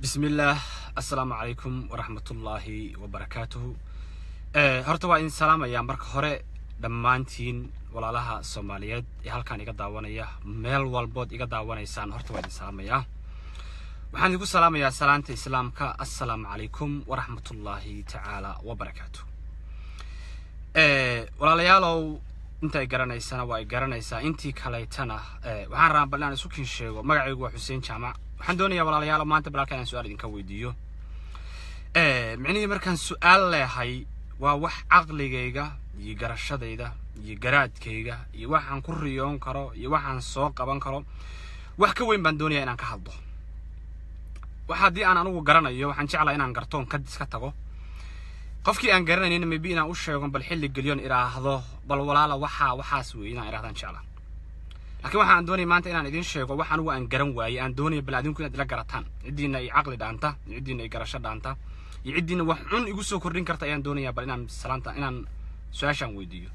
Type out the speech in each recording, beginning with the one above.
bismillaah assalaamu calaykum waraxmatullaahi wabarakaatuhu horta waa idin salaamayaa marka hore dhammaantiin walaalaha soomaaliyeed ee halkaan iga daawanaya meel walbood iga daawanaysaan horta waa idin salaamayaa waxaan idinku salaamayaa salaanta islaamka assalaamu calaykum waraxmatullaahi tacaala wabarakaatuh walaalayaalow inta ay garanaysana waa ay garanaysaa intii kaleetana waxaan rabaa bal inaan isu kin sheego magacaygu waa xuseen jaamac waxaan doonayaa walaalayaalo maanta balaalka inaan su-aal idinka weydiiyo micnihii markaan su-aal leehay waa wax caqligayga iyo garashadayda iyo garaadkayga iyo waxaan ku riyoon karo iyo waxaan soo qaban karo wax ka weyn baan doonayaa inaan ka hadlo wax haddii aan anugu garanayo waxaan jeclaa inaan gartoon ka iska tago qofkii aan garanaynin maybe inaan u sheego bal xilli geliyoon idhaahdo bal walaala waxaa waxaas weeye inaan idhahdaan jeclaa laakiin waxaan doonaya maanta inaan idiin sheego wax anugu aan garan waayey aan doonaya bal adinku inaad ila garataan ciddiina ay caqli dhaanta iyo ciddiina ay garasho dhaanta iyo ciddiina wax cun igu soo kordhin karta ayaan doonayaa bal inaan salaanta inaan su-aashaan weydiiyo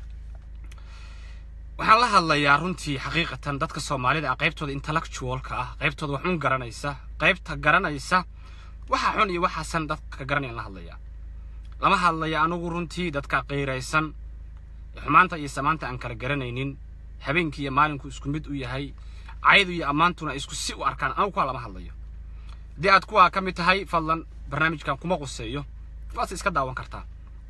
waxaan la hadlayaa runtii xaqiiqatan dadka soomaalida ah qaybtooda intellectualka ah qaybtooda wax un garanaysa qaybta garanaysa waxa xun iyo waxaasan dadka garanayaan la hadlayaa lama hadlaya anugu runtii dadka qiiraysan xumaanta iyo samaanta aan kala garanaynin habeenkii iyo maalinku isku mid u yahay caydu iyo ammaantuna isku si u arkaan anugu kuwaa lama hadlayo haddii aad kuwaa ka mid tahay fadlan barnaamijkan kuma quseeyo waase iska daawan kartaa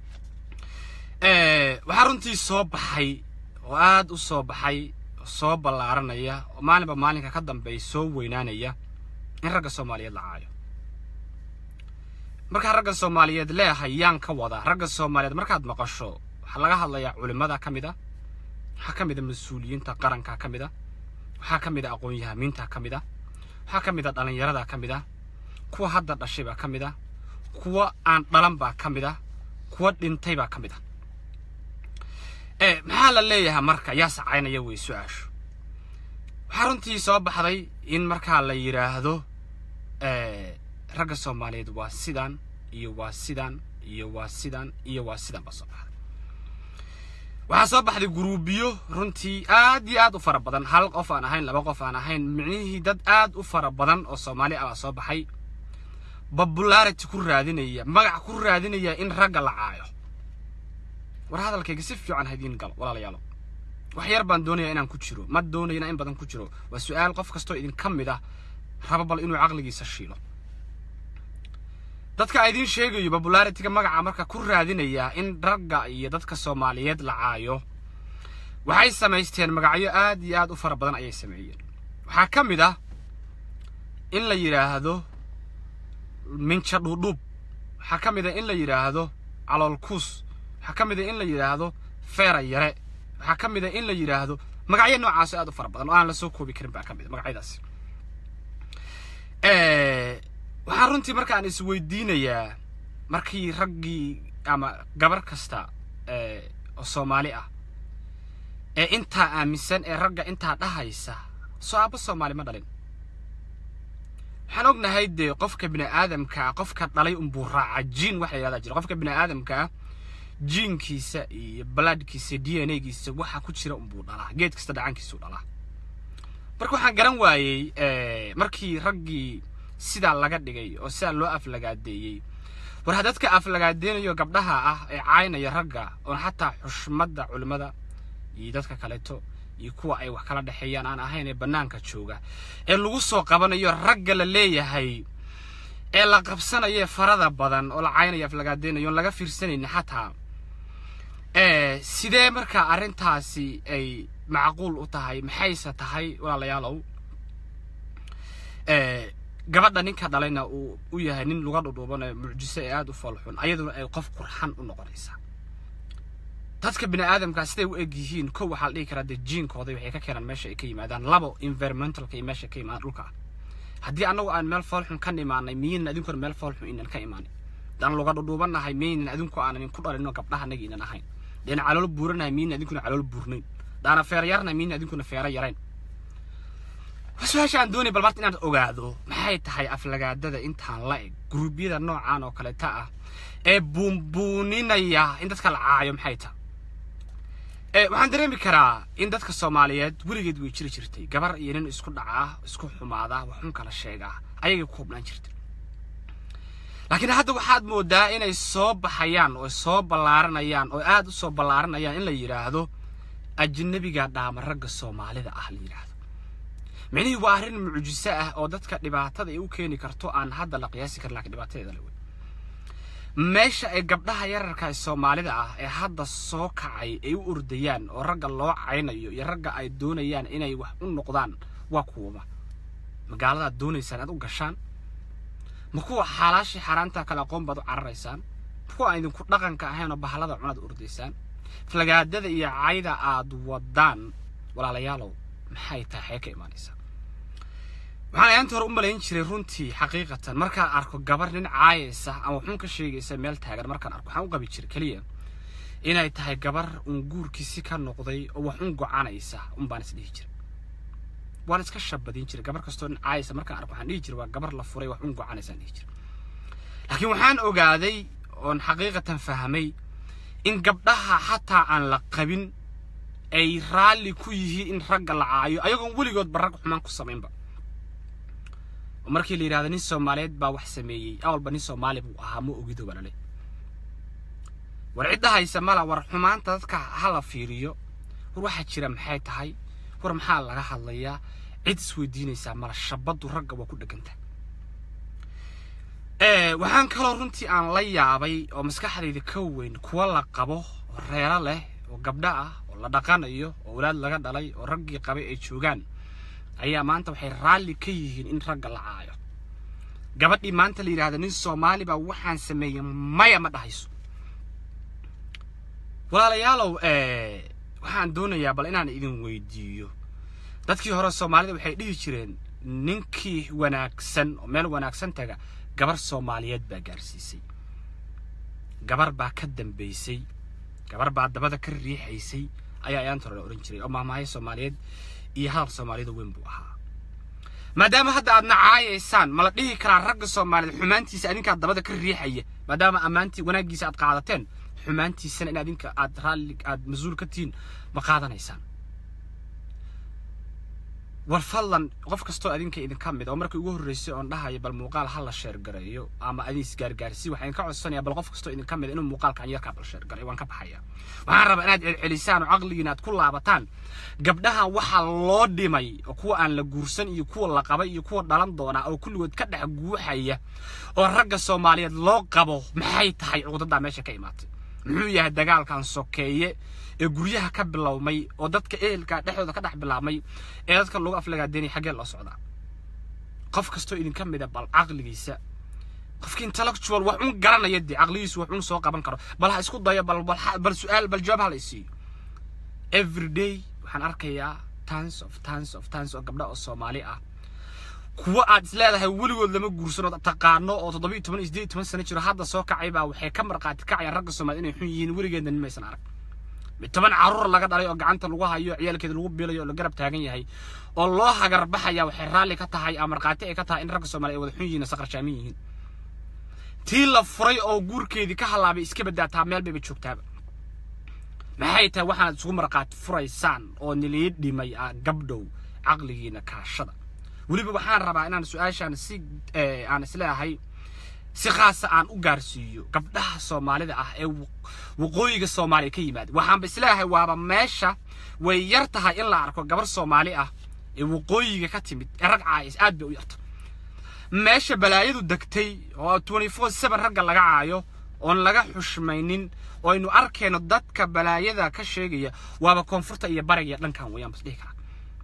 waxaa runtii soo baxay oo aad u soo baxay oo soo ballaaranaya oo maalinba maalinka ka dambeey soo weynaanaya in ragga soomaaliyeed la caayo markaa ragga soomaaliyeed leehay yaan ka wadaa ragga soomaaliyeed markaad maqasho waxaa laga hadlayaa culimmada ka mid a waxaa ka mid a mas-uuliyiinta qaranka ka mid a waxaa ka mid a aqoon-yahamiinta ka mid a waxaa ka mid a dhallinyarada ka mid a kuwa hadda dhashaybaa ka mid a kuwa aan dhalan baa ka mid a kuwa dhintaybaa ka mid a maxaa la leeyahay marka yaa sacaynaya wey su-aashu waxaa runtii soo baxday in markaa la yidhaahdo ragga soomaaliyeed waa sidan iyo waa sidan iyo waa sidan iyo waa sidan baa soo baxday waxaa soo baxday guruubiyo runtii aad iyo aad u fara badan hal qof aan ahayn laba qof aan ahayn micnihii dad aad u fara badan oo soomaali ah baa soo baxay popularity ku raadinaya magac ku raadinaya in ragga la caayo war hadalkayga si fiican haydiin galo walaalayaalo wax yar baan doonayaa inaan ku jiro ma doonayana in badan ku jiro waa su-aal qof kastoo idinka mid ah raba bal inuu caqligiisa shiilo dadka a idiin sheegayo popularityga magaca marka ku raadinaya in ragga iyo dadka soomaaliyeed la caayo waxay samaysteen magacyo aad iyo aad u fara badan ayay sameeyeen waxaa ka mid ah in la yidhaahdo minja dhuudhuub waxaa ka mid ah in la yidhaahdo caloolkuus waxaa ka mid ah in la yidhaahdo feera yare waxaa ka mid ah in la yidhaahdo magacyo noocaasoo aad u fara badan oo aan la soo koobi karin baa ka mid a magacyadaasi waxaan runtii markaan isweydiinayaa markii raggii ama gabar kasta oo soomaali ah ee intaa aaminsan ee ragga intaa dhahaysa soo aabba soomaali ma dhalin waxaan ognahay dee qofka bini aadamkaa qofka dhalay unbuu raaca jiin waxa yidhahdaa jira qofka bini aadamkaa jiinkiisa iyo balaadhkiisa d n a giisa waxa ku jira unbuu dhalaa geed kasta dhacankiisuu dhalaa marka waxaan garan waayey markii raggii sidaa laga dhigay oo sidaa loo aflagaadeeyey war ha dadka aflagaadeynayo gabdhaha ah ee caynaya ragga oon xataa xushmadda culimmada iyo dadka kaleeto iyo kuwa ay wax kala dhexeeyaan aan ahayn ee bannaanka jooga ee lagu soo qabanayo ragga la leeyahay ee la qabsanayo farada badan oo la caynayo aflagaadeynayo oon laga fiirsanaynin xataa sidee markaa arrintaasi ay macquul u tahay maxayse tahay walaalayaalow gabadha ninka dhalayna uu u yahay nin luga dhudhuuban ee mucjiso ee aada u foolxun ayaduna ay qof qurxan u noqonaysaa dadka bini aadamkaa siday u eg yihiin kow waxaa la dhihi karaa dee jiinkooda waxay ka keenaan meesha ay ka yimaadaan labo environmentalka iyo meesha ka yimaadaan dhulka ah haddii annagu aan meel foolxun ka imaanay miyaynan adinkuna meel foolxun inan ka imaanay daan luga dhudhuubannahay miyaynan adinku aanan ku dhalino gabdhaha annaga inan ahayn deena calool buuranahay miyaynan adinkuna calool buurnayn daana feera yarnahay miyaynan adinkuna feera yarayn su-aasha aan doonay bal marta inaad ogaado maxay tahay aflagaadada intaan la eg guruubyada noocan oo kaleeta ah ee buunbuuninaya in dadka la caayo maxay tahay waxaan dareemi karaa in dadka soomaaliyeed weligeed way jiri jirtay gabar iyo nin isku dhacaa isku xumaada waxun kala sheegaa ayagay ku hubnaan jirtay laakiin hadda waxaad moodaa inay soo baxayaan oo soo ballaaranayaan oo aad u soo ballaaranayaan in la yidhaahdo ajnabiga dhaama ragga soomaalida ah la yidhaahdo micnihii waa arrin mucjiso ah oo dadka dhibaatada ay u keeni karto aan hadda la qiyaasi karin laakiin dhibaatadeeda la wey meesha ay gabdhaha yararka ee soomaalida ah ee hadda soo kacay ay u ordayaan oo ragga loo caynayo iyo ragga ay doonayaan inay wax u noqdaan waa kuwaba magaaladaad doonaysaan aad u gashaan ma kuwa xaalaashii xaaraantaa kale aqoon baad u cararaysaan ma kuwa aan idinku dhaqanka ahayn oo bahalada cunaad ordaysaan flagaadada iyo cayda aad wadaan walaalayaalow maxay tahay xee ka imaanaysaa waxaan ayaanta hore u malayn jiray runtii xaqiiqatan markaan arko gabar nin caayaysa ama waxuun ka sheegaysa meel taagan markaan arko waxaan u qabi jiray keliya inay tahay gabar uun guurkiisi ka noqday oo wax un gocanaysa un baan is dhihi jiray waan iska shabadin jiray gabar kastoo nin caayaysa markaan arko waxaan dhihi jiray waa gabar la furay wax un gocanaysaan dhihi jiray laakiin waxaan ogaaday oon xaqiiqatan fahmay in gabdhaha xataa aan la qabin ay raalli ku yihiin in ragga la caayo ayagoon weligoodba rag xumaan ku samaynba oo markii la yidhahdo nin soomaaliyeed baa wax sameeyey awalba nin soomaali buu ahaa ma ogido balale war cidda haysa mala war xumaanta dadka ha la fiiriyo war waxaa jira maxay tahay war maxaa laga hadlayaa cid isweydiinaysaa mala shabaddu ragga waa ku dheganta waxaan kaloo runtii aan la yaabay oo maskaxdayda ka weyn kuwa la qabo oo reero leh oo gabdho ah oo la dhaqanayo oo walaad laga dhalay oo raggii qabay ay joogaan ayaa maanta waxay raalli ka yihiin in ragga la caayo gabadhii maanta la yidhahda nin soomaali baa waxaan sameeyey maya ma dhahayso walaalayaalow waxaan doonayaa bal inaan idin weydiiyo dadkii hore soomaalida waxay dhihi jireen ninkii wanaagsan oo meel wanaagsan taga gabar soomaaliyeed baa gaarsiisay gabar baa ka dambaysay gabar baa dabada ka riixaysay ayaa ayaanta hore la odhan jiray oo maamaayo soomaaliyeed iyo hadal soomaaliyada weyn buu ahaa maadaama hadda aad nacaayaysaan ma la dhihi karaa ragga soomaaliyeed xumaantiisa adinkaa dabada ka riixaya maadaama ammaantii wanaaggiisa aad qaadateen xumaantiisana in adinka aad raalli aad mas-uul ka tihiin ma qaadanaysaan war fadlan qof kastoo adinka idinka mid oo markii ugu horreysay oon dhahayo bal muuqaal ha la sheergareeyo ama adin isgaargaarsi waxaan ka codsanayaa bal qof kastoo idinka mid inuu muuqaalkan yarkaa bal sheergareeyo waan ka baxaya waxaan rabaa inaad celcelisaan oo caqligiina aad ku laabataan gabdhahan waxaa loo dhimay oo kuwa aan la guursan iyo kuwa la qabay iyo kuwa dhalan doonaa oo kulligood ka dhex guuxaya oo ragga soomaaliyeed loo qabo maxay tahay cuqdadaa meesha ka imaatay muxuu yahay dagaalkan sokeeye ee guryaha ka bilowmay oo dadka ehelka dhexdooda ka dhex bilaabmay ee dadka lagu aflagaadeynaya xaggee loo socdaa qof kastoo idinka mida bal caqligiisa qofki intellectual wax un garanaya dee caqligiisu wax un soo qaban karo bal ha isku dayo bal bal bal su-aal bal jawaab ha la isiiyo every day waxaan arkayaa tons of tons of tons oo gabdha oo soomaali ah kuwa aad is leedahay weligood lama guursano taqaano oo toddoba iyo toban iyo siddeed iyo toban sano jiro hadda soo kacay baa waxay ka marqaati kacayaan ragga soomaaliyed inay xun yihiin weligeedna nin maysan arag toban carruur laga dhalay oo gacanta lagu hayo ciyaalkeeda lagu biilayo oo la garab taagan yahay oo loo hagar baxaya waxay raalli ka tahay ama markhaati ay ka tahay in ragga soomaaliya ay wada xun yihiin saqarshaamin yihiin tii la furay oo guurkeedii ka halaabay iska badaataa meel bayba joogtaaba maxay tahay waxaanad isugu markhaati furaysaan oo nilii dhimay ah gabdhow caqligiina kaashada weliba waxaan rabaa inaan su-aashaan si aan isleeyahay si khaasa aan u gaarsiiyo gabdhaha soomaalida ah ee waqooyiga soomaaliya ka yimaada waxaanba isleeyahay waaba meesha way yar tahay in la arko gabar soomaali ah ee waqooyiga ka timid ee rag caayis aad bay u yarta meesha balaayadu degtay oo twenty four seven ragga laga caayo oon laga xushmaynin oo aynu arkayno dadka balaayada ka sheegaya waaba koonfurta iyo bariga dhankan weeyaan bas dhihi karaa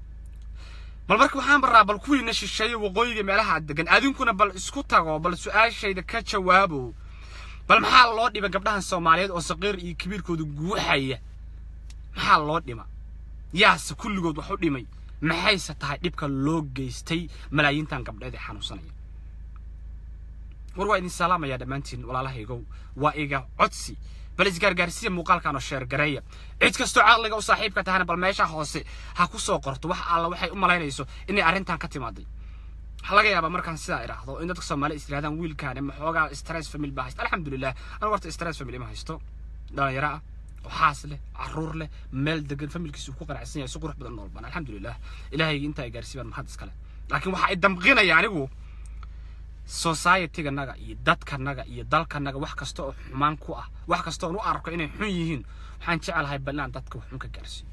bal marka waxaan baraa bal kuwiina shisheeye waqooyiga meelaha degan adinkuna bal isku tago bal su-aashayda ka jawaabo bal maxaa loo dhima gabdhahan soomaaliyeed oo saqiir iyo kabiirkooda guuxaya maxaa loo dhima yaase kulligood wax u dhimay maxayse tahay dhibka loo geystay malaayiintan gabdheed ee xanuunsanaya war waa idin salaamayaa dhammaantiin walaalahaygow waa iga codsi bal isgaargaarsiya muuqaalkan oo sheergareeya cid kastoo caqliga u saaxiibka tahana bal meesha hoose ha ku soo qorto wax alla waxay u malaynayso inay arrintan ka timaaday waxaa laga yaabaa markaan sidaa idhaahdo in dadka soomaali is yidhahdaan wiilkaani maxoogaa stress family baa haysta alxamdulilah anigu horta stress family ma haysto dhalinyaro ah oo xaas leh caruur leh meel degan familkiisu ku qanacsan yahay si qurux badan noolban alxamdulilah ilaahayga intaa ay gaarsiibaan mahad iskale laakiin waxa ay damqinaya anigu societyganaga iyo dadkanaga iyo dalkanaga wax kasta oo xumaan ku ah wax kasta oon u arko inay xun yihiin waxaan jecelahay bal inaan dadka waxun ka gaarsiiyo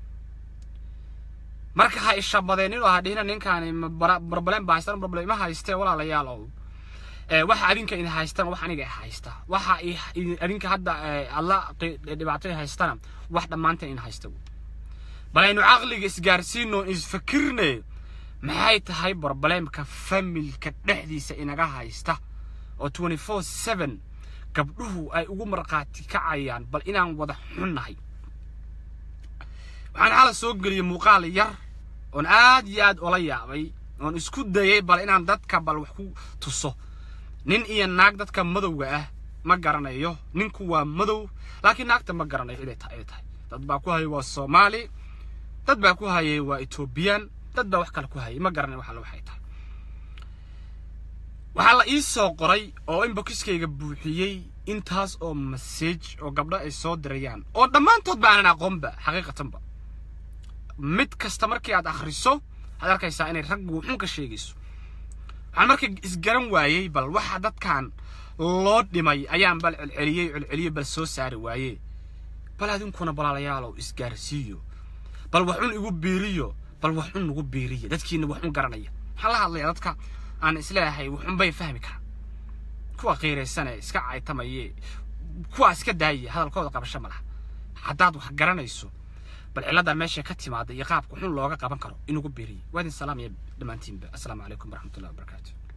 marka ha ishabadeenin oo ha dhihina ninkaani problem baa haystaan problem ma haystee walaalayaal oo waxa adinka idin haystaan wax aniga haysta waxa adinka hadda alla dhibaatay haystana wax dhammaanteen in haysta bal aynu caqliga isgaarsiino isfakirne maxay tahay problemka familka dhexdiisa inaga haysta oo twenty four seven gabdhuhu ay ugu markhaati kacayaan bal inaan wada xunnahay waxaan xala soo geliyey muuqaal yar oon aad iyo aad ola yaabay oon isku dayay bal inaan dadka bal wax ku tuso nin iyo naag dadka madowga ah ma garanayo ninku waa madow laakiin naagta ma garanayo iday tahay iday tahay dad baa ku hayay waa soomaali dad baa ku hayay waa ethoobiyan dad baa wax kale ku hayay ma garanayo wax alle waxay tahay waxaa la ii soo qoray oo inbokiskayga buuxiyey intaas oo message oo gabdho ay soo dirayaan oo dhammaantood ba aanan aqoonba xaqiiqatanba mid kasta markii aad akhriso waxaad arkaysaa inay raggu xun ka sheegayso waxaan marka isgaran waayey bal waxa dadkan loo dhimay ayaan bal celceliyey celceliyey bal soo saari waayey bal adinkuna balaalayaalow isgaarsiiyo bal wax un igu biiriyo bal wax un nagu biiriya dadkiina wax un garanaya waxaan la hadlayaa dadka aan isleeyahay waxun bay fahmi karaan kuwa qiiraysane iska caytamaye kuwa iska daaya hadalkooda qabasho ma laha haddaad wax garanayso bal cilladaa meesha ka timaada iyo qaabka xun looga qaban karo inugu biiriya waa idin salaamaya dhammaantiinba assalaamu calaykum waraxmatullahi wabarakaatu